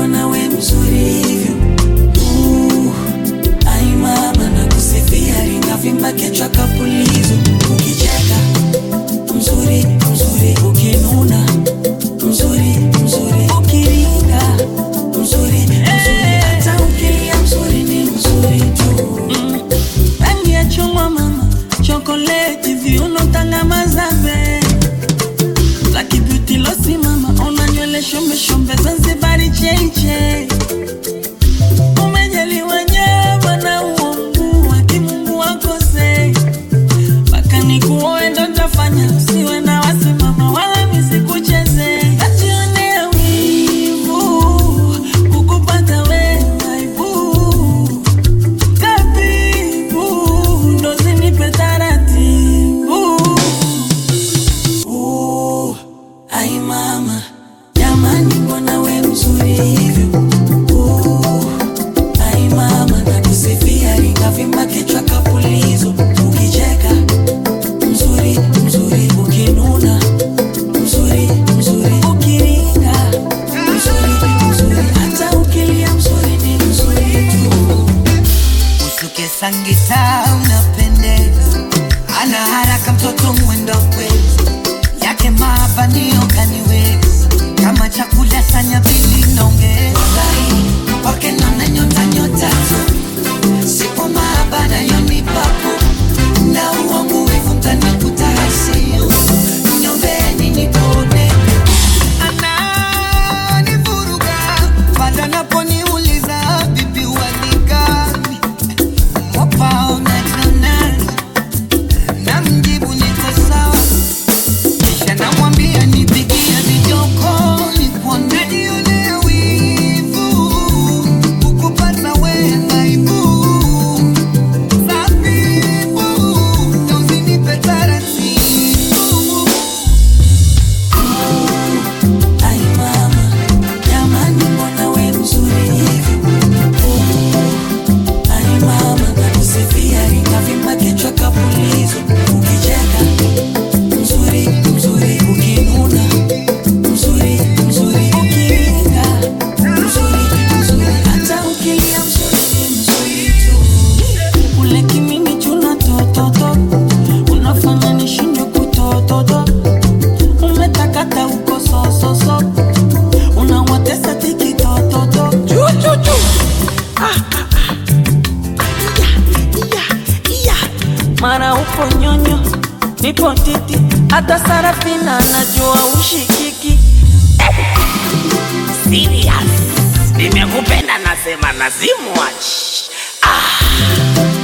mbona we mzuri hivyo Uh, ai mama nakusifia ringavimba kichwa kapulizo ukicheka mzuri mzuri ukinuna mzuri mzuri ukiringa mzuri mzuri hata ukilia mzuri ni mzuri tu rangi ya chungwa mama chokoleti viuno tanga mazabe Lucky beauty losi mama ona nywele shombe shombe Zanzibari cheche umejaliwa nyama na uongo wa kimungu wakose mpaka nikuoe ndo tafanya usiwe na wasimama wala misikucheze najionea wivu kukupata we aibu tabibu ndo zinipe taratibu Uh, ai mama jamani mbona we mzuri hivyo Uh, ai mama nakusifia ringavimba kichwa kapulizo ukicheka mzuri mzuri ukinuna mzuri mzuri ukiringa mzuri mzuri hata ukilia mzuri ni mzuri tu usuke sangita unapendeza ana haraka mtoto mwendo kwezi yake mabanio kaniwezi kama chakula sanya vili naongeza kwake naona nyota nyota tu sipo maabara yonipapo na uongo wivu mtanikuta hasio nyombeni nipone ananivuruga pale anaponiuliza bibi walikani wapaonekana na mjibu niko sawa kisha namwambia nipigie vijoko nikuone nione wivu kukupata wengaibu sabibu na usinipe taratibu Ai mama, jamani mbona we mzuri hivyo? Uh, ai mama, nakusifia ringavimba kichwa kapulizo. Ukicheka mzuri mzuri, ukinuna mzuri mzuri, ukiringa mzuri mzuri, hata ukilia mzuri ni mzuri tu. Ule kimini chuna tototo, unafanya nishindwe kutototo umetakata uko sososo unawatesa tikitototo mara upo nyonyo nipo titi hata sarafina najua ushikiki Serious. Nimekupenda nasema nazimwachi. Ah.